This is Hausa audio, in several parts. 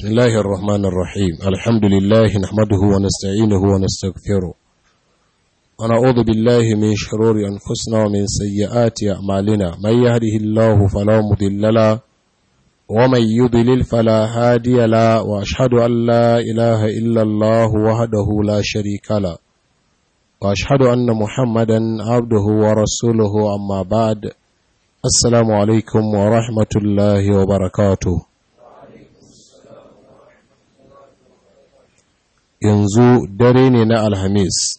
بسم الله الرحمن الرحيم الحمد لله نحمده ونستعينه ونستغفره ونعوذ بالله من شرور أنفسنا ومن سيئات أعمالنا من يهده الله فلا مضل له ومن يضلل فلا هادي له وأشهد أن لا إله إلا الله وحده لا شريك له وأشهد أن محمدا عبده ورسوله أما بعد السلام عليكم ورحمة الله وبركاته yanzu dare ne na alhamis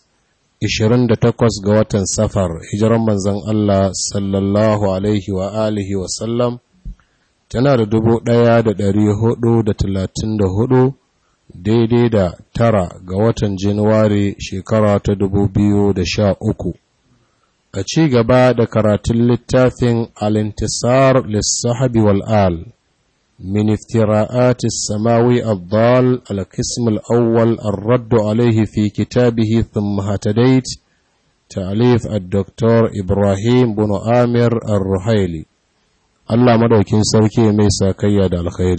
28 ga watan safar hijiran manzan Allah sallallahu alaihi wa alihi wa sallam tana da dubu ɗaya da ɗari hudu da talatin da hudu daidai da tara ga watan januwari shekara ta dubu biyu da sha uku a ci gaba da karatun littafin alintisar lissahabi wal'al من افتراءات السماوي الضال القسم الأول الرد عليه في كتابه ثم هتديت تأليف الدكتور إبراهيم بن آمر الرحيلي الله مدوكين سوكي ميسا كياد الخير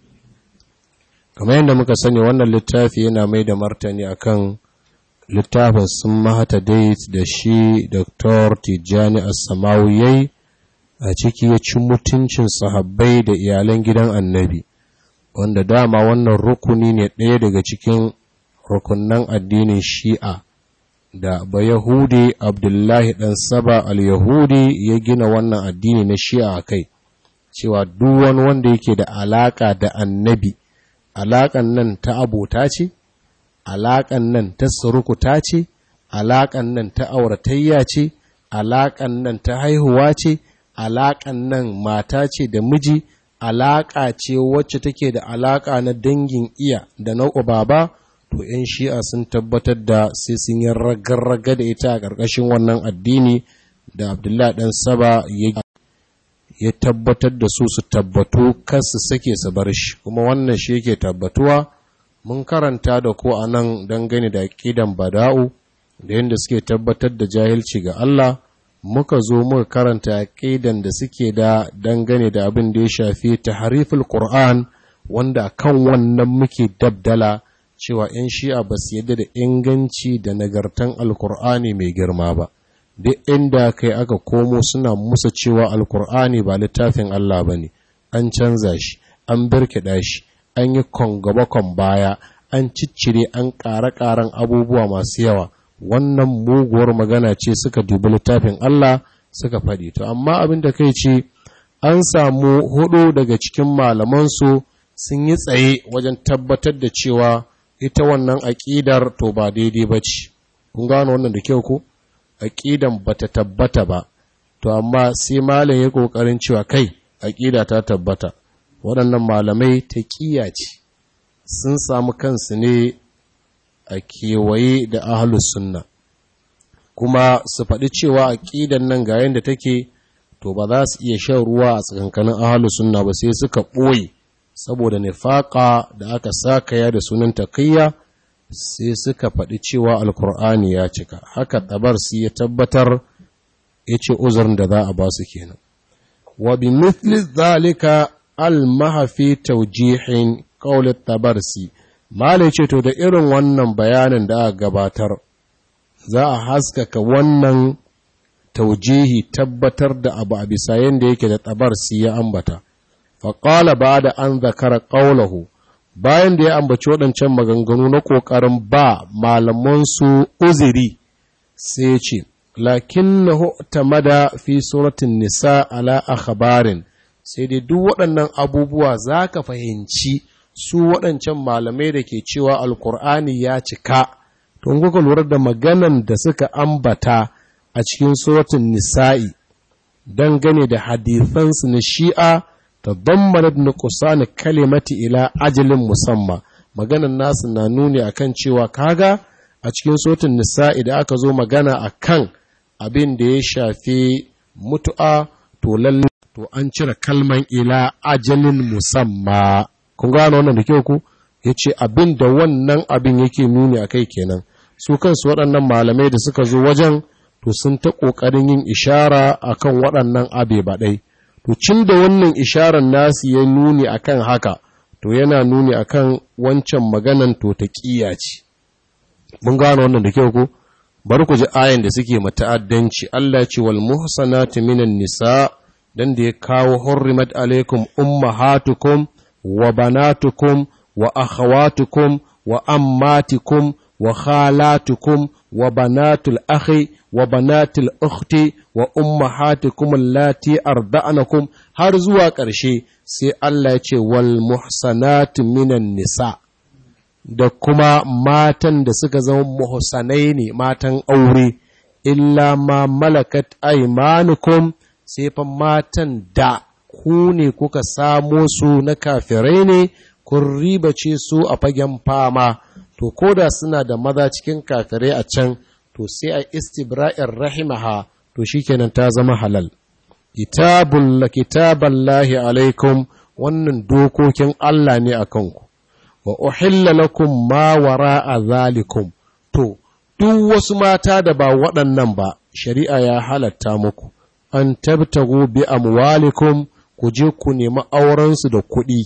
كما عندما كسني وانا اللتافي ينا ميدا مرتني أكن littafin sun mahata dait da shi Dr. Tijjani As-Samawi a ciki ya ci mutuncin sahabbai da iyalan gidan annabi wanda dama wannan rukuni ne ɗaya daga cikin rukunan addinin shi'a da ba yahudi abdullahi ɗan saba al-yahudi ya gina wannan addini na shi'a a kai cewa duk wani wanda yake da alaƙa da annabi alaƙan nan ta abota ce alaƙan nan ta surukuta ce alaƙan nan ta auratayya ce alaƙan nan ta haihuwa ce alaƙan nan mata ce da miji alaƙa ce wacce take da alaƙa na dangin iya da na baba to 'yan shi'a sun tabbatar da sai sun yi ragarraga da ita a ƙarƙashin wannan addini da abdullahi ɗan saba ya tabbatar da su su tabbatu kar su sake su bar shi kuma wannan shi yake tabbatuwa mun karanta da ko a nan dangane da aƙidan bada'u da yadda suke tabbatar da jahilci ga Allah muka zo muka karanta aqidan da suke da dangane da abin da ya shafi tahriful Qur'an wanda kan wannan muke dabdala cewa 'yan shi'a ba su yadda da inganci da nagartan alkur'ani mai girma ba duk inda kai aka komo suna musa cewa alkur'ani ba littafin Allah ba ne an canza shi an birkiɗa shi an yi kon baya an ciccire an ƙare-ƙaren abubuwa masu yawa wannan muguwar magana ce suka dubi littafin Allah suka faɗi to amma abin da kai ce an samu hudu daga cikin malamansu sun yi tsaye wajen tabbatar da cewa ita wannan aƙidar to ba daidai ba ce kun gano wannan da kyau ko aƙidan ba ta tabbata ba to amma sai malam ya ƙoƙarin cewa kai aƙida ta tabbata waɗannan malamai ta ce sun samu kansu ne a kewaye da ahalus sunna kuma su faɗi cewa aƙidan nan ga yadda take to ba za su iya shan ruwa a tsakankanin ahalus sunna ba sai suka ɓoye saboda nifaƙa da aka sakaya da sunan takayya sai suka faɗi cewa alkur'ani ya cika haka tabar su ya tabbatar ya ce uzurin da za a ba su kenan wa bi mithli zalika al mahafi tawjihin qawlat tabarsi Malai ce to da irin wannan bayanin da aka gabatar za a haskaka wannan taujihi tabbatar da abu a bisa yadda yake da tabarsi ya ambata. Faƙala ba da an zakara ƙaulahu bayan da ya ambaci waɗancan maganganu na ƙoƙarin ba malamansu uziri sai ce, Lakin na mada fi suratun nisa ala akhbarin sai dai duk waɗannan abubuwa za ka fahimci su waɗancan malamai da ke cewa alkur'ani ya cika tun kuka lura da maganan da suka ambata a cikin suratun nisa'i dangane da hadithansu na shi'a ta zammana da kusa na kalimati ila ajalin musamman maganan nasu na nuni akan cewa kaga a cikin suratun nisa'i da aka zo magana akan abin da ya shafi mutu'a to lalle to an cire kalman ila ajalin musamman kun gano wannan da kyau ku ya ce abin da wannan abin yake nuni a kai kenan su kansu waɗannan malamai da suka zo wajen to sun ta ƙoƙarin yin ishara a kan waɗannan abe baɗai to cin da wannan isharar nasu ya nuni a kan haka to yana nuni akan wancan maganan to ta ce mun gano wannan da kyau ko bari ku ji ayan da suke mata'addanci Allah ya ce wal muhsanatu minan nisa dan da ya kawo hurrimat alaikum ummahatukum wa banatukum wa akhawatukum wa ammatikum wa khalatukum wa banatul akhi wa banatul ukhti wa ummahatukum allati arda'anakum har zuwa ƙarshe sai Allah ya ce wal muhsanatu minan nisa da kuma matan da suka zama muhsanai ne matan aure illa ma malakat aymanukum sai fa matan da ku ne kuka samo su na kafirai ne kun ribace su a fagen fama to koda suna da maza cikin kafirai a can to sai a istibra'in rahimaha to shikenan ta zama halal kitabul kitaballahi alaikum wannan dokokin Allah ne akan ku wa uhilla lakum ma wara'a zalikum to duk wasu mata da ba waɗannan ba shari'a ya halatta muku an tabtagu bi amwalikum ku je ku nemi aurensu da kuɗi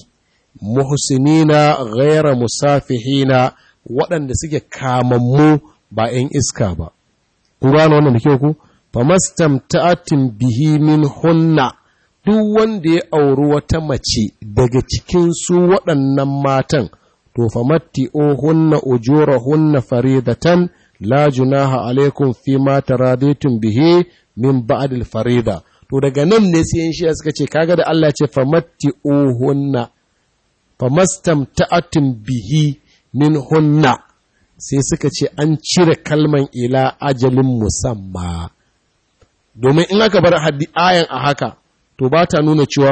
muhsinina ghaira musafihina waɗanda suke kamammu ba ‘yan iska ba. Ku gano wannan da kyau ku? Famastamta'atin bihi min hunna duk wanda ya auri wata mace daga cikin su waɗannan matan, to famatti o hunna ujura hunna faridatan la junaha alaikum fi ma taraditun bihi min ba'dil farida. To daga nan ne sai yin shiya suka ce kaga da Allah ce famatti o hunna famastamta'atin bihi min hunna sai suka ce an cire kalman ila ajalin musamma domin in aka bar haddi ayan a haka to ba ta nuna cewa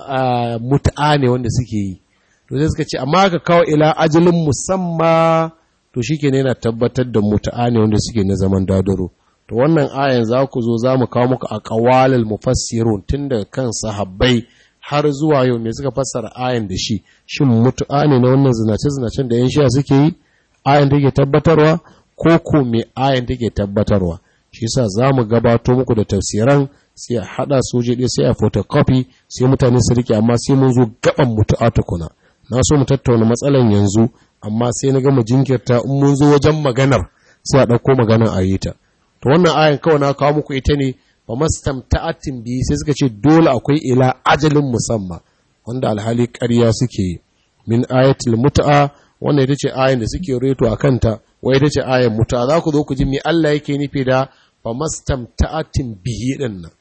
mutu'a ne wanda suke yi to sai suka ce amma aka kawo ila ajalin musamma to shi ne yana tabbatar da mutu'a ne wanda suke na zaman dadaro to wannan ayan za ku zo za mu kawo muku a ƙawalil mufassirun tun daga kan sahabbai har zuwa yau me suka fassara ayan da shi shin mutu'a ne na wannan zinace-zinacen da 'yan shiya suke yi ayan take tabbatarwa ko ko me ayan take tabbatarwa shi yasa za mu gabato muku da tafsiran sai a haɗa soje ɗaya sai a photocopy sai mutane su rike amma sai mun zo gaban mutu'a tukuna na so mu tattauna matsalan yanzu amma sai na gama jinkirta in mun zo wajen maganar sai a ɗauko maganar a yi ta to wannan ayan kawai na kawo muku ita ne ba mastamta'atin biyu sai suka ce dole akwai ila ajalin musamman wanda alhali ƙarya suke yi min ayatul mut'a wannan ita ce ayan da suke reto a kanta wai ita ce ayan mut'a za ku zo ku ji me Allah yake nufi da ba mastamta'atin bihi din nan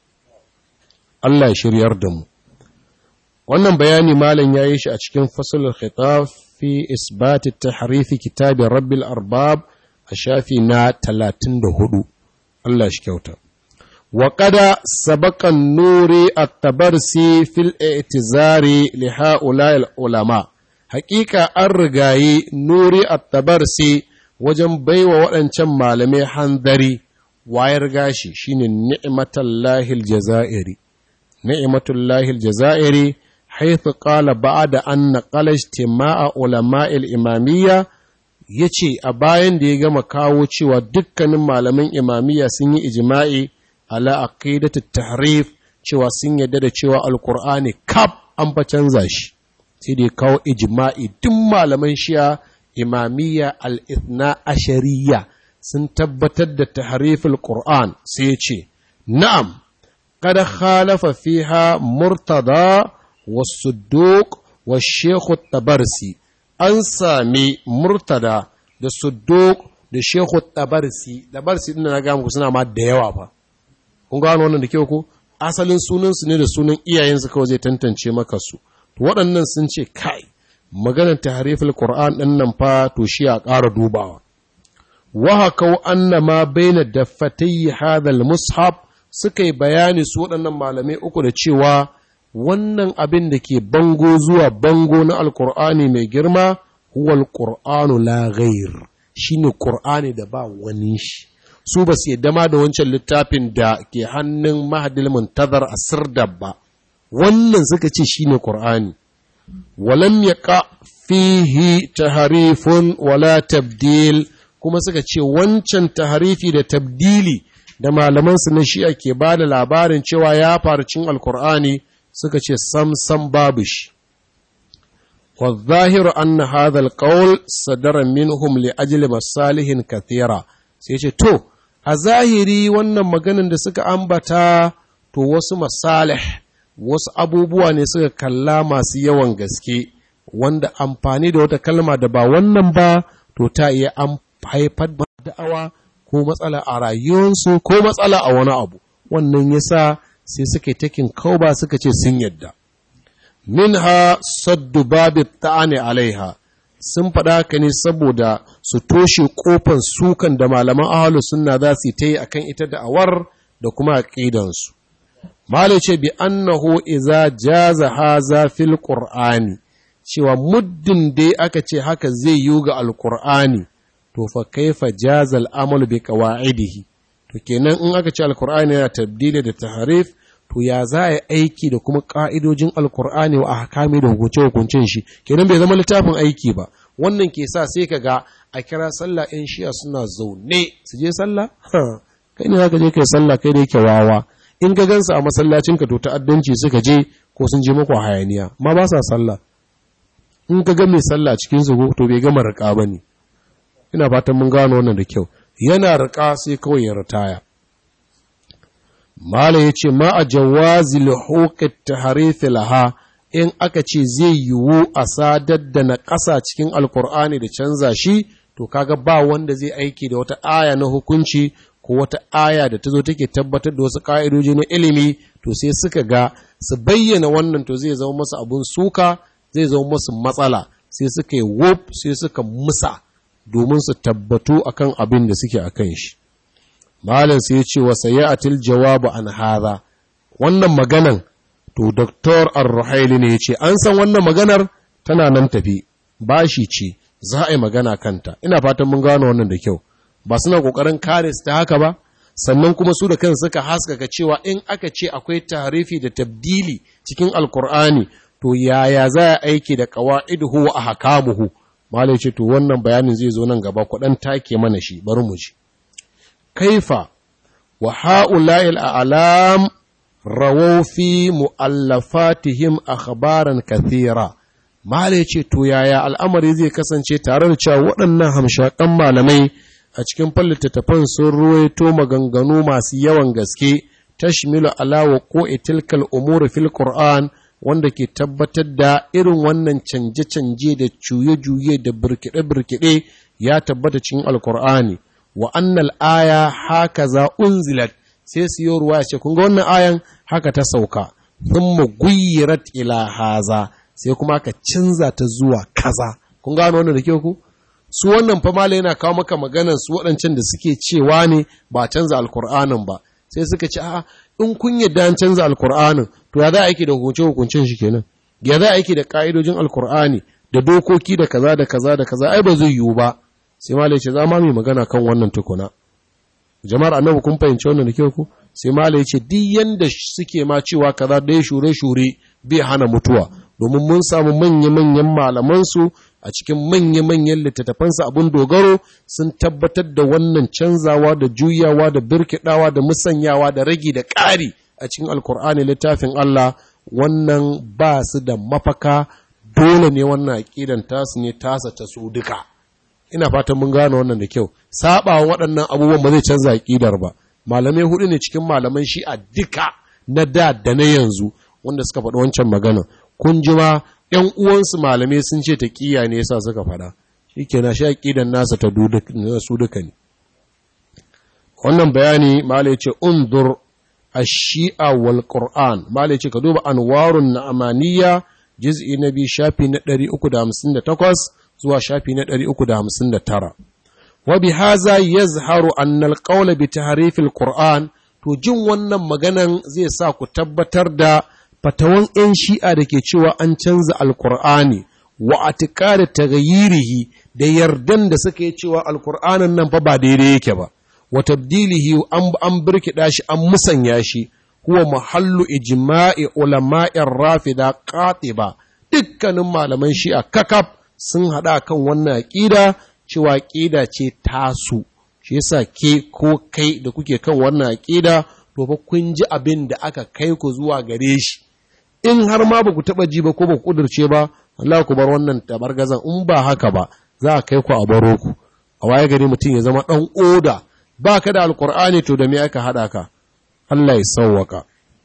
Allah ya shiryar da mu wannan bayani malam yayi shi a cikin fasalul khitab fi isbat at-tahrif kitab rabbil arbab a shafi na 34 Allah shi kyauta وقد سبق النور التبرسي في الاعتذار لهؤلاء العلماء حقيقة الرغاي نور التبرسي wajen baiwa waɗancan malamai hanzari wayar gashi shine ni'matullahi aljazairi ni'matullahi aljazairi haythu qala ba'da an naqala ijtima'a ulama'i al-imamiyya yace a bayan da ya gama kawo cewa dukkanin malaman imamiyya sun yi ijma'i ala aqidatu tahrif cewa sun yadda da cewa alqur'ani kaf an fa canza shi sai da kawo ijma'i duk malaman shi'a imamiyya al-ithna ashariya sun tabbatar da tahriful qur'an sai ya ce na'am kada khalafa fiha murtada was-sudduq wash-shaykh tabarsi an sami murtada da sudduq da shaykh tabarsi tabarsi din na ga muku suna ma da yawa fa kun gano wannan da kyau ko asalin sunansu ne da sunan iyayensu kawai zai tantance maka su to waɗannan sun ce kai maganar tahriful qur'an ɗin nan fa to shi a ƙara dubawa wa hakau anna ma baina daffatayhi hadha mushaf suka yi bayani su waɗannan malamai uku da cewa wannan abin da ke bango zuwa bango na alqur'ani mai girma huwa alqur'anu la ghair shine qur'ani da ba wani shi su ba su yadda ma da wancan littafin da ke hannun mahadil muntazar a sirdab ba wannan suka ce shine qur'ani walam yaqa fihi taharifun wala tabdil kuma suka ce wancan taharifi da tabdili da malaman su na shi'a ke ba da labarin cewa ya faru cin alkur'ani suka ce sam sam babu shi والظاهر أن هذا القول صدر منهم لأجل مصالح كثيرة sai ce to a zahiri wannan maganin da suka ambata to wasu masalih wasu abubuwa ne suka kalla masu yawan gaske wanda amfani da wata kalma da ba wannan ba to ta iya an haifar da da'awa ko matsala a rayuwarsu ko matsala a wani abu wannan yasa sai suka takin kauba suka ce sun yadda minha saddu babu ta'ani alaiha sun faɗa ka ne saboda su toshe ƙofan sukan da malaman ahalus sunna za su ta yi a kan ita da'awar da kuma aƙidansu. Mali ce bi annahu iza jaza haza fil qur'ani cewa muddin dai aka ce haka zai yi ga alqur'ani to fa kaifa jaza al'amalu bi qawaidihi to kenan in aka ce alqur'ani yana tabdili da taharif to ya za a yi aiki da kuma ƙa'idojin alkur'ani wa ahkami da hukunce-hukuncen shi kenan bai zama littafin aiki ba wannan ke sa sai ka ga a kira sallah ‘yan shiya suna zaune su je sallah kai ne za ka je kai sallah kai da yake wawa in ka gansa a masallacin ka to ta'addanci suka je ko sun je mako hayaniya ma ba sa sallah in ka ga mai sallah cikin su to bai gama riƙa ba ne ina fatan mun gano wannan da kyau yana riƙa sai kawai ya ritaya Mala ya ce, Ma a jawazi lahoƙar taharifi laha in aka ce zai yiwu a sadar da na ƙasa cikin Alƙur'ani da canza shi, to kaga ba wanda zai aiki da wata aya na hukunci ko wata aya da ta zo take tabbatar da wasu ƙa'idoji na ilimi, to sai suka ga su bayyana wannan to zai zama masu abun suka, zai zama masu matsala, sai suka yi wuf sai suka musa domin su tabbatu akan abin da suke a kan shi. Malam sai ya ce wa sayatil jawabu an hadha wannan maganan to Dr. Ar-Ruhaili ne ya ce an san wannan maganar tana nan tafi bashi ce za a yi magana kanta ina fatan mun gano wannan da kyau ba suna kokarin kare su ta haka ba sannan kuma su da kan suka haskaka cewa in aka ce akwai tarifi da tabdili cikin alkur'ani to yaya za a aiki da qawaiduhu wa ahkamuhu malai ce to wannan bayanin zai zo nan gaba kudan take mana shi bari mu ji kaifa wa ha'ula'il a'lam rawaw fi mu'allafatihim akhbaran kathira malai ce to yaya al'amari zai kasance tare da cewa waɗannan hamshakan malamai a cikin littattafan sun ruwaito maganganu masu yawan gaske tashmilu ala wa ko'i tilkal umuri fil qur'an wanda ke tabbatar da irin wannan canje-canje da juye-juye da birkiɗe-birkiɗe ya tabbata cikin alkur'ani wa annal aya haka za unzilat sai su yi ruwa ce kun ga wannan ayan haka ta sauka thumma guyyirat ila haza sai kuma aka canza ta zuwa kaza kun gano wannan da kyau ku su wannan fa mala yana kawo maka maganan su waɗancan da suke cewa ne ba canza alkur'anin ba sai suka ce a'a in kun yadda an canza alkur'anin to ya za a aiki da hukunce hukuncen shi kenan ya za a aiki da ka'idojin alkur'ani da dokoki da kaza da kaza da kaza ai ba zai yiwu ba sai mala ya ce za ma mai magana kan wannan tukuna jama'ar annabi kun fahimci wannan da kyau ku sai mala ya ce duk yanda suke ma cewa kaza dai shure shure bai hana mutuwa domin mun samu manya-manyan malamansu a cikin manya-manyan littattafansa abin dogaro sun tabbatar da wannan canzawa da juyawa da birkidawa da musanyawa da ragi da ƙari a cikin alkur'ani littafin Allah wannan ba su da mafaka dole ne wannan aƙidan tasu ne tasa ta su duka ina fatan mun gane wannan da kyau saba waɗannan abubuwan ba zai canza aƙidar ba malamai hudu ne cikin malaman shi a duka na da da na yanzu wanda suka faɗi wancan magana kun ji ma ‘yan uwansu malamai sun ce ta ƙiya ne yasa suka faɗa, shi ke na sha ƙidan nasa ta su duka ne. Wannan bayani malai ce, Undur a shi'a wal Qur'an, malai ce, ka duba anwarun na amaniya, jiz'i na biyu shafi na 358 zuwa shafi na 359. Wa bi haza yazharu annal qawla bi tahrifil Qur'an, to jin wannan maganan zai sa ku tabbatar da fatawan ‘yan shi'a da ke cewa an canza alkur'ani wa a da tagayirihi da yardan da suka yi cewa alkur'anin nan fa ba daidai yake ba, wa tabdilihi an birkiɗa shi an musanya shi, huwa mahallu ijma'i ulama'in rafida ba dukkanin malaman shi'a kakaf sun haɗa kan wannan aƙida cewa aƙida ce tasu, shi yasa ke ko kai da kuke kan wannan aƙida to fa kun ji abin da aka kai ku zuwa gare shi. in har ma ba ku taɓa ji ba ko ba ku ƙudurce ba Allah ku bar wannan tabargazan in ba haka ba za a kai ku a baro ku a waye gari mutum ya zama ɗan oda ba ka da alkur'ani to da me aka haɗa ka Allah ya sauwaka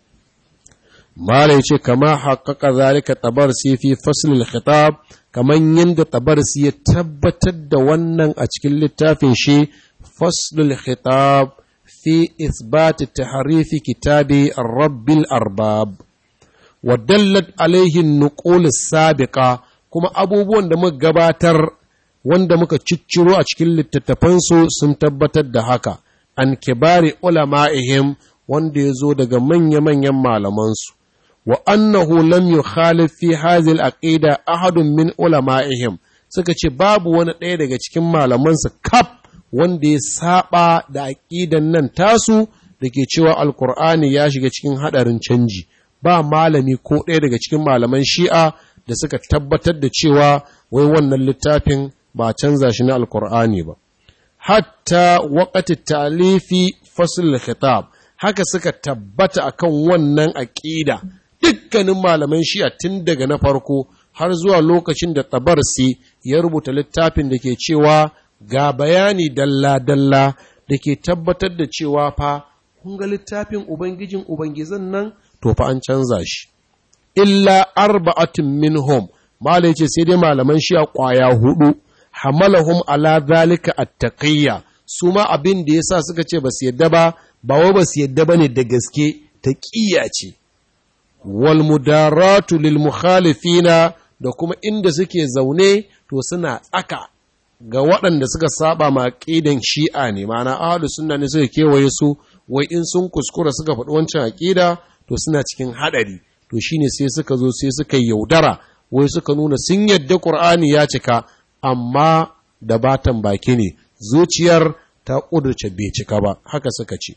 Malai ce kama haƙaƙa zalika tabarsi fi faslil khitab kaman yadda tabarsi ya tabbatar da wannan a cikin littafin shi faslul khitab fi isbat tahrif kitabi rabbil arbab wa dallat alaihi nuqul sabiqa kuma abubuwan da muka gabatar wanda muka cicciro a cikin littattafansu sun tabbatar da haka an kibari ulama'ihim wanda ya zo daga manya-manyan malamansu wa annahu lam yukhalif fi hadhihi al-aqida ahadun min ulama'ihim suka ce babu wani ɗaya daga cikin malamansu kaf wanda ya saba da aqidan nan tasu da ke cewa alkur'ani ya shiga cikin hadarin canji ba malami ko ɗaya daga cikin malaman shi'a da suka tabbatar da cewa wai wannan littafin ba canza shi na alkur'ani ba hatta waƙati talifi fasul khitab haka suka tabbata akan wannan aƙida dukkanin malaman shi'a tun daga na farko har zuwa lokacin da tabarsi ya rubuta littafin da ke cewa ga bayani dalla-dalla da ke tabbatar da cewa fa kun ga littafin ubangijin ubangizan nan to fa an canza shi illa arba'atin minhum mala yace sai dai malaman shi'a kwaya hudu hamalahum ala zalika attaqiyya su ma abin da yasa suka ce ba su yadda ba ba wai ba su yadda bane da gaske taqiyya ce wal mudaratu lil mukhalifina da kuma inda suke zaune to suna tsaka ga waɗanda suka saba ma aqidan shi'a ne ma'ana ahlus sunna ne suka kewaye su wai in sun kuskura suka faɗi wancan aqida to suna cikin hadari to shine sai suka zo sai suka yaudara wai suka nuna sun yadda qur'ani ya cika amma da batan baki ne zuciyar ta ƙudurce bai cika ba haka suka ce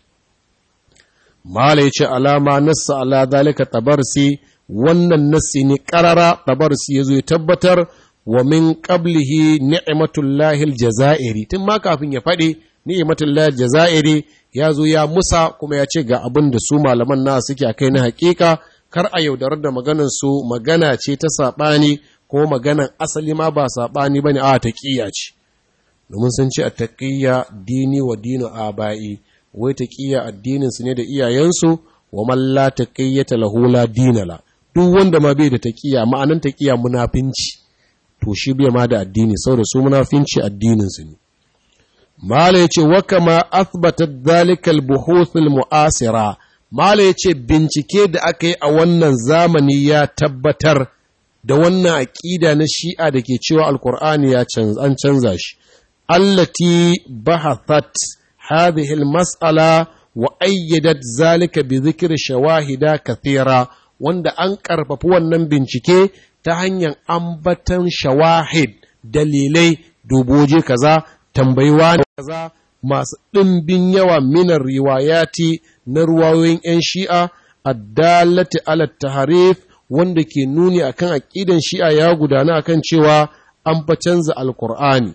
mala ya ce alama nassa ala dalika tabarsi wannan nassi ne ƙarara tabarsi ya zo ya tabbatar wa min qablihi ni'matullahi aljazairi tun ma kafin ya faɗi ni'matullahi aljazairi ya zo ya musa kuma ya ce ga abin da su malaman na suke a kai na hakika kar a yaudarar da maganar su magana ce ta saɓani ko maganan asali ma ba saɓani ba ne a taƙiyya ce domin sun ce a taƙiyya dini wa dino a ba'i wai taƙiyya addininsu ne da iyayensu wa malla taƙiyyata lahula dinala duk wanda ma bai da taƙiyya ma'anan taƙiyya munafinci to shi bai ma da addini saboda su munafinci addininsu ne mala yace wa kama athbatat dhalika al-buhuth al-mu'asira mala yace bincike da aka yi a wannan zamani ya tabbatar da wannan aƙida na shi'a da ke cewa alkur'ani ya an canza shi allati bahathat hadhihi almas'ala wa ayyadat zalika bi dhikri shawahida kathira wanda an karfafi wannan bincike ta hanyar ambatan shawahid dalilai duboje kaza tambayiwa kaza masu ɗimbin yawa minar riwayati na ruwayoyin 'yan shi'a addalati ala taharif wanda ke nuni akan aƙidan shi'a ya gudana akan cewa an fa canza alkur'ani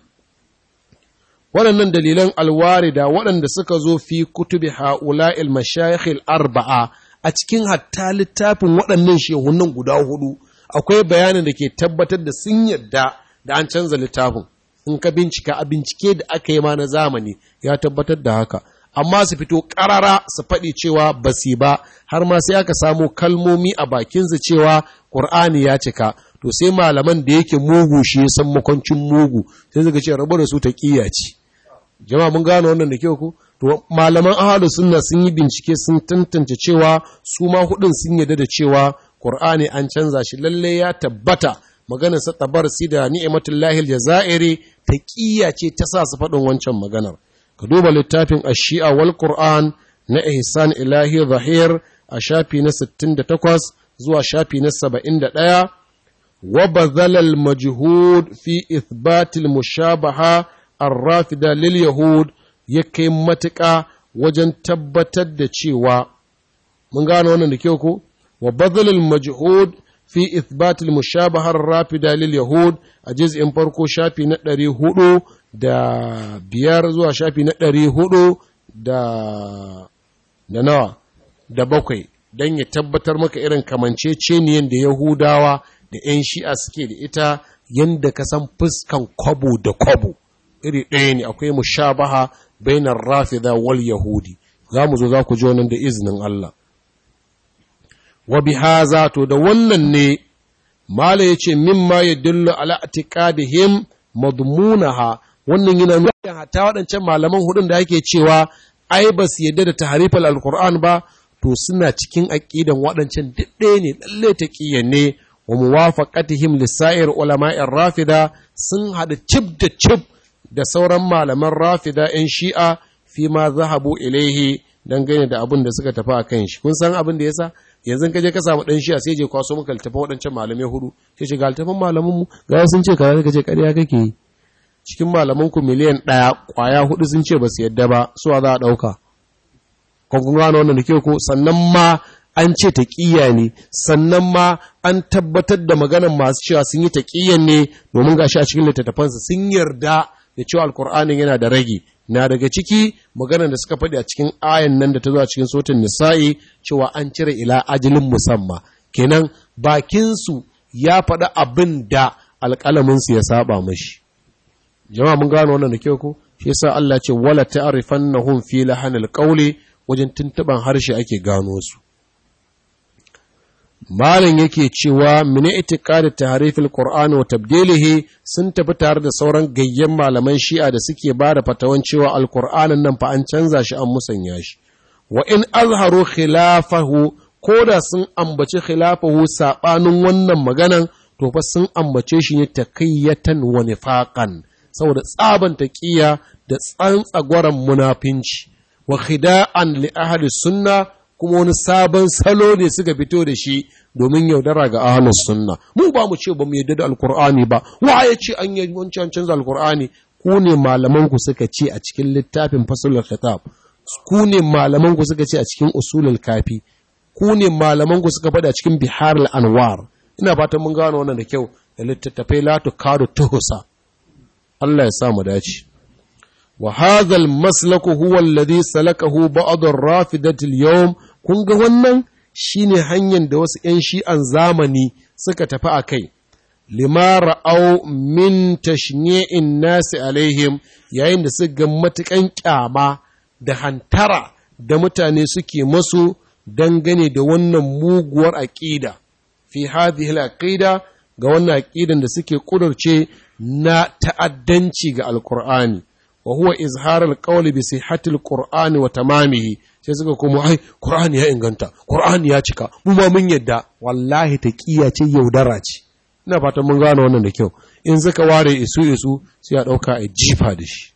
waɗannan dalilan alwarida waɗanda suka zo fi kutubi ha'ula'il mashayikhil arba'a a cikin hatta littafin waɗannan shehunan guda hudu akwai bayanin da ke tabbatar da sun yadda da an canza littafin in ka bincika a bincike da aka yi ma na zamani ya tabbatar da haka amma su fito ƙarara su faɗi cewa ba su ba har ma sai aka samu kalmomi a bakinsu cewa ƙur'ani ya cika to sai malaman da yake mugu shi ya san makwancin mugu sai suka ce rabu da su ta ƙiya ce jama'a mun gano wannan da kyau ku to malaman ahalu sunna sun yi bincike sun tantance cewa su ma hudun sun yarda da cewa ƙur'ani an canza shi lalle ya tabbata maganar sa tabarsi da ni'matullahi aljazairi ta ƙiya ce ta sa su faɗin wancan maganar ka duba littafin ashi'a wal Qur'an na ihsan ilahi zahir a shafi na 68 zuwa shafi na 71 wa bazala al majhud fi ithbat al mushabaha ar-rafida lil yahud ya kai matuƙa wajen tabbatar da cewa mun gano wannan da kyau ko wa bazala al majhud fi ithbat al mushabaha ar-rafida lil yahud a juz'in farko shafi na 400 da biyar zuwa shafi na ɗari hudu da da nawa da bakwai don ya tabbatar maka irin kamanceceniyan da Yahudawa da 'yan shi'a suke da ita yadda ka san fuskan kwabo da kwabo iri ɗaya ne akwai mushabaha bainar rafida wal yahudi za mu zo za ku ji wannan da izinin Allah wa bihaza to da wannan ne mala yace mimma yadullu ala atiqadihim madmunaha wannan yana nuna hatta waɗancan malaman hudun da ake cewa ai ba su yadda da tahrifal alquran ba to suna cikin aqidan waɗancan didde ne lalle taqiyan ne wa muwafaqatihim lisa'ir ulama'ir rafida sun hada cib da cib da sauran malaman rafida ‘yan shi'a fi ma zahabu ilaihi dangane da abin da suka tafi a kan shi. Kun san abin da yasa yanzu ka je ka samu ɗan shi'a sai je kwaso maka littafin waɗancan malamai hudu sai ce ga littafin malaman mu ga sun ce kaza ka ce ƙarya kake yi. Cikin malaman ku miliyan ɗaya ƙwaya hudu sun ce ba su yadda ba suwa za a ɗauka. Ko kun gano wannan da ke ko sannan ma an ce taƙiyya ne sannan ma an tabbatar da maganan masu cewa sun yi taƙiyyan ne domin gashi a cikin littattafansa sun yarda da cewa alkur'anin yana da rage na daga ciki maganar da suka faɗi a cikin ayan nan da ta zo a cikin sotin nisa'i cewa an cire ila ajalin musamma kenan bakinsu ya faɗi abin da alƙalaminsu ya saba mashi jama'a mun gano wannan da kyau ko shi yasa Allah ce wala ta'rifannahum fi lahanil qawli wajen tuntuban harshe ake gano su Malam yake cewa mini itiqadi tahrifil Qur'ani wa tabdilihi sun tafi tare da sauran gayyen malaman Shi'a da suke ba da fatawan cewa Al-Qur'anin nan fa an canza shi an musanya shi wa in azharu khilafahu koda sun ambaci khilafahu sabanin wannan maganan to fa sun ambace shi ne taqiyatan wa nifaqan saboda tsaban taqiya da tsantsagwaran munafinci wa khida'an li ahli sunna kuma wani sabon salo ne suka fito da shi domin yaudara ga ahlus sunna mu ba mu ce ba mu yadda da alkur'ani ba wa ya ce an yi wancan canza alkur'ani ku ne malaman ku suka ce a cikin littafin fasulul khitab ku ne malaman ku suka ce a cikin usulul kafi ku ne malaman ku suka faɗa cikin biharul anwar ina fatan mun gano wannan da kyau da littattafai la tukadu tuhusa Allah ya sa mu dace وهذا المسلك هو الذي سلكه بعض الرافدة اليوم kun ga wannan shine hanyar da wasu ‘yan shi'an zamani suka tafi a kai, lima ra'au min tashni'in nasi alaihim yayin da suka ga matuƙan ƙyama da hantara da mutane suke masu dangane da wannan muguwar aƙida, fi hadhihi aqida ga wannan aƙidan da suke ƙudurce na ta'addanci ga Alƙur'ani. wa huwa izhar alqawli bi sihhati alqur'ani wa tamamihi sai suka kuma ai qur'ani ya inganta qur'ani ya cika mu ma mun yadda wallahi taqiya ce yaudara ce ina fatan mun gane wannan da kyau in suka ware isu isu sai a dauka a jifa da shi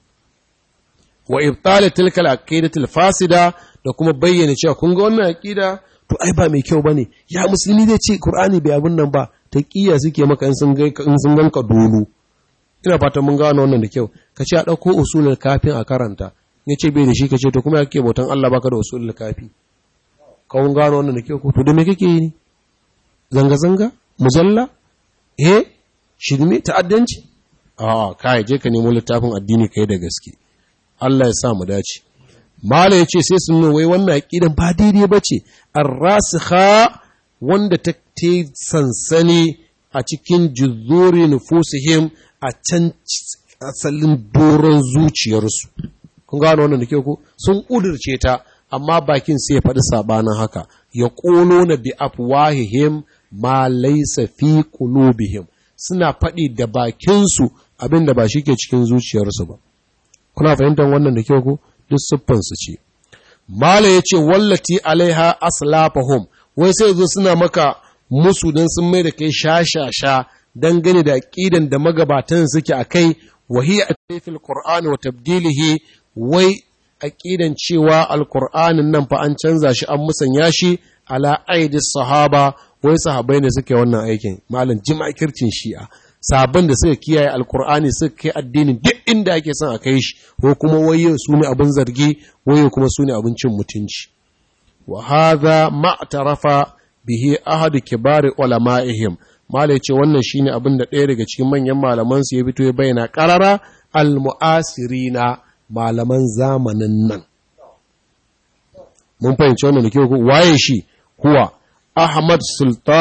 wa ibtal tilka alaqidati alfasida da kuma bayyana cewa kun ga wannan aqida to ai ba mai kyau bane ya musulmi zai ce qur'ani bai abun nan ba taqiya suke maka in sun ga in sun ganka dolu ina fatan mun gano wannan da kyau ka ce a ɗauko usulul kafin a karanta ya ce bai da shi ka ce to kuma yake bautan Allah baka da usulul kafi ka mun gano wannan da kyau ko to da me kake yi ne zanga zanga muzalla eh shirme ta'addanci a kai je ka nemo littafin addini kai da gaske Allah ya sa mu dace mala yace sai sun wai wannan aqidan ba daidai bace ar-rasikha wanda ta sansani a cikin juzuri nufusihim a can asalin doron zuciyarsu kun gano wannan da ke ku sun ƙudurce ta amma bakin sai ya faɗi sabanin haka ya ƙono na bi afwahihim ma laisa fi qulubihim suna faɗi da bakinsu abin da ba shi ke cikin zuciyarsu ba kuna fahimtar wannan da ke ku duk siffansu ce mala ya ce wallati alaiha aslafahum wai sai zo suna maka musu don sun mai da kai sha-sha-sha dangane da aƙidan da magabatan suke a kai wahi a taifil Qur'ani wa tabdilihi wai aƙidan cewa alƙur'anin nan fa an canza shi an musanya shi ala aidis sahaba wai sahabai ne suke wannan aikin malam jima'kircin shi'a sabon da suka kiyaye alƙur'ani suka kai addinin duk inda ake son a kai shi ko kuma waye su ne abin zargi waye kuma su ne abin cin mutunci wa hadha ma'tarafa bihi ahadu kibari ulama'ihim mala ce wannan shine abin da ɗaya daga cikin manyan malaman su ya fito ya bayyana qarara al-mu'asirina malaman zamanin nan mun fahimci wannan da kyau waye shi huwa Ahmad Sultan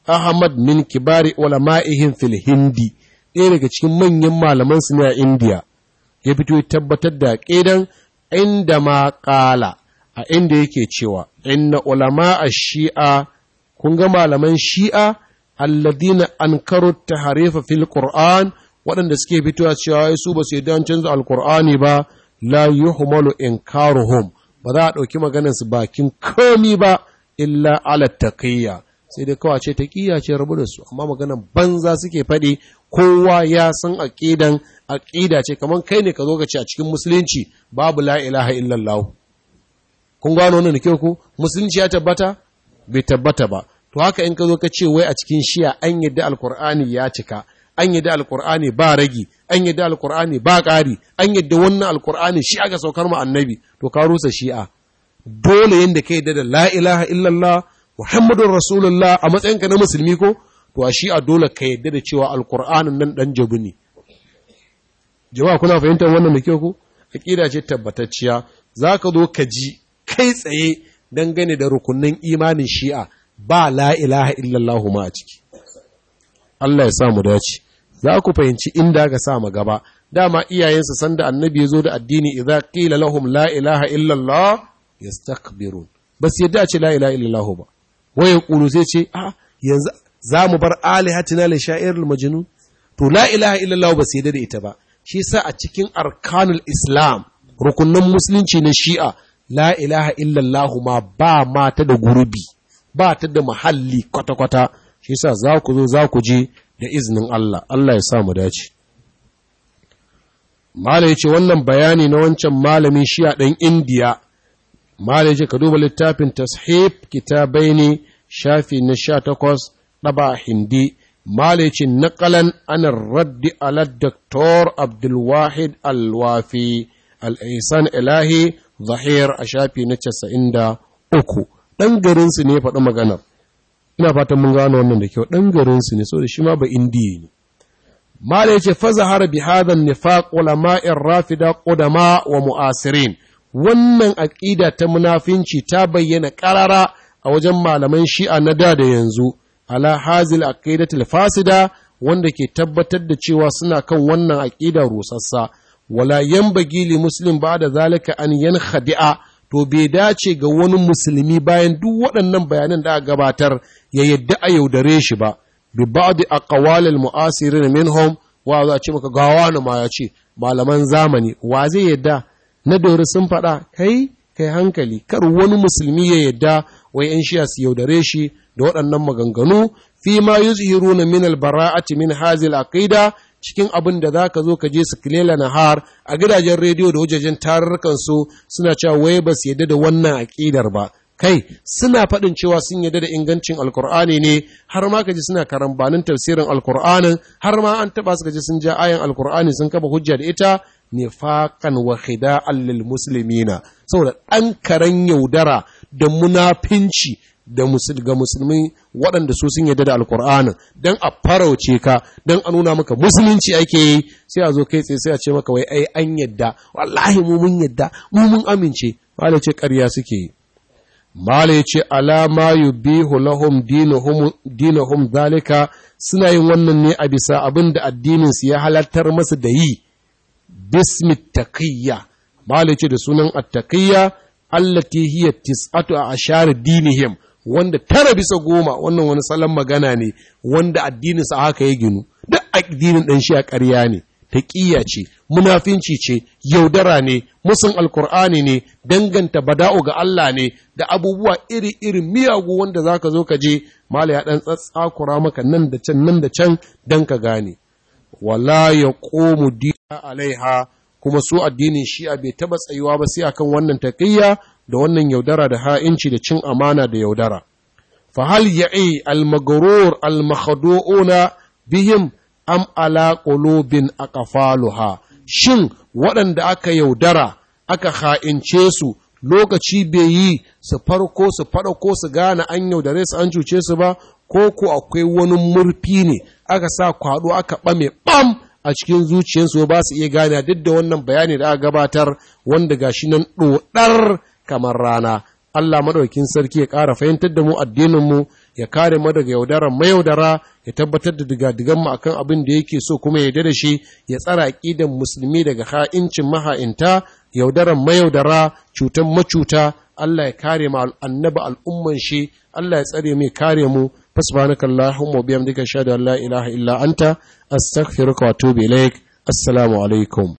ahmad min kibari ulama'ihim fil hindi ɗaya daga cikin manyan malaman su ne a indiya ya fito ya tabbatar da ƙidan inda ma ƙala a inda yake cewa inna ulama a shi'a kun ga malaman shi'a alladina ankaru taharifa fil qur'an waɗanda suke fitowa cewa su ba su yi don canza alkur'ani ba la yuhmalu inkaruhum ba za a ɗauki maganar su bakin komi ba illa ala taqiyya sai dai kawai ce taqiyya ce rabu da su amma maganar banza suke faɗi kowa ya san aqidan aqida ce kamar kai ne ka zo ka ce a cikin musulunci babu la ilaha illallah kun gano wannan kyau ku musulunci ya tabbata bai tabbata ba to haka in ka zo ka ce wai a cikin shiya an yadda alkur'ani ya cika an yadda alkur'ani ba ragi an yadda alkur'ani ba ƙari an yadda wannan alkur'ani shi aka saukar mu annabi to ka rusa shi'a dole yanda ka yadda da la ilaha illallah muhammadun rasulullah a matsayinka na musulmi ko to a shi'a dole ka yadda da cewa alkur'anin nan dan jabu ne jama'a kuna fahimtar wannan da kyau ko aqida ce tabbatacciya zaka zo ka ji kai tsaye dangane da rukunin imanin shi'a ba la ilaha illallah ma a ciki Allah ya sa mu dace za ku fahimci inda aka sa mu gaba dama iyayensa sanda annabi ya zo da addini idza qila lahum la ilaha illallah yastakbirun bas yadda a ce la ilaha illallah ba waye kulu sai ce a yanzu za mu bar alihatina li sha'iril majnun to la ilaha illallah ba sai yadda da ita ba shi sa a cikin arkanul islam rukunin musulunci na shi'a la ilaha illallah ma ba mata da gurbi ba ta da mahalli kwata-kwata shi sa za ku zo za ku je da izinin Allah Allah ya sa mu dace Mala ya ce wannan bayani na wancan malamin shi'a ɗan indiya Mala ya ce ka duba littafin tashib kitabai ne shafi na sha takwas ɗaba hindi Mala ya ce naƙalan anar raddi ala Dr. Abdulwahid Alwafi al'isan ilahi zahir a shafi na casa'in da uku ɗan garinsu ne faɗi maganar ina fatan mun gano wannan da kyau ɗan garinsu ne so da shi ma ba indiya ne mala yace fa zahara bi hadha nifaq ulama'ir rafida qudama wa mu'asirin wannan aqida ta munafinci ta bayyana qarara a wajen malaman shi'a na da da yanzu ala hazil aqidatil fasida wanda ke tabbatar da cewa suna kan wannan aqida rusassa wala yanbaghi li muslim ba'da zalika an yankhadi'a to bai dace ga wani musulmi bayan duk waɗannan bayanan da aka gabatar ya yadda a yaudare shi ba bi ba'di aqwalil mu'asirin minhum wa za ce maka ga wani ma ya ce malaman zamani wa zai yadda na dori sun faɗa kai kai hankali kar wani musulmi ya yadda wai yan shiya su yaudare shi da waɗannan maganganu fi ma yuzhiruna min al-bara'ati min hazil aqida cikin abin da za ka zo ka je su kilela nahar a gidajen rediyo da wajajen tarurrukan su suna cewa wai ba su yadda da wannan aƙidar ba kai suna faɗin cewa sun yadda da ingancin alkur'ani ne har ma ka ji suna karambanin tafsirin alkur'anin har ma an taɓa su ji sun ja ayan alkur'ani sun kafa hujja da ita nifaqan wa khida'an lil muslimina saboda ɗan karen yaudara da munafinci da ga musulmi waɗanda su sun yadda da alkur'anin don a farauce ka don a nuna maka musulunci ake yi sai a zo kai tsaye sai a ce maka wai ai an yadda wallahi mu mun yadda mu mun amince mala ce ƙarya suke yi mala ya ce alama yubihu lahum dinuhum zalika suna yin wannan ne a bisa abin da addinin su ya halartar masa da yi bismi taqiyya mala ya ce da sunan attaqiyya allati hiya tis'atu a ashar dinihim wanda tara bisa goma wannan wani salon magana ne wanda addininsa haka ya ginu duk addinin ɗan shi a ƙarya ne taƙiyya ce munafinci ce yaudara ne musun alkur'ani ne danganta bada'u ga Allah ne da abubuwa iri-iri miyagu wanda za ka zo ka je mala ya ɗan tsatsakura maka nan da can nan da can don ka gane wala ya ƙomu dina alaiha kuma su addinin shi'a bai taɓa tsayuwa ba sai akan wannan taƙiyya da wannan yaudara da ha'inci da cin amana da yaudara. Fahal ya'i al-magarur al-makhadu'una bihim am ala qulubin aqfaluha shin waɗanda aka yaudara aka ha'ince su lokaci bai yi su farko su faɗa ko su gane an yaudare su an cuce su ba ko ko akwai wani murfi ne aka sa kwado aka ɓame ɓam a cikin zuciyarsu ba su iya gane duk da wannan bayani da aka gabatar wanda gashi nan ɗoɗar kamar rana Allah maɗaukin sarki ya ƙara fahimtar da mu addininmu ya kare mu daga yaudaran mayaudara ya tabbatar da digadigan mu akan abin da yake so kuma ya yarda da shi ya tsara aqidan musulmi daga ha'incin maha'inta yaudaran mayaudara cutan macuta Allah ya kare mu annabi al'umman shi Allah ya tsare mu kare mu fasbanaka Allahumma wa bihamdika ashhadu an la ilaha illa anta astaghfiruka wa atubu ilaik assalamu alaikum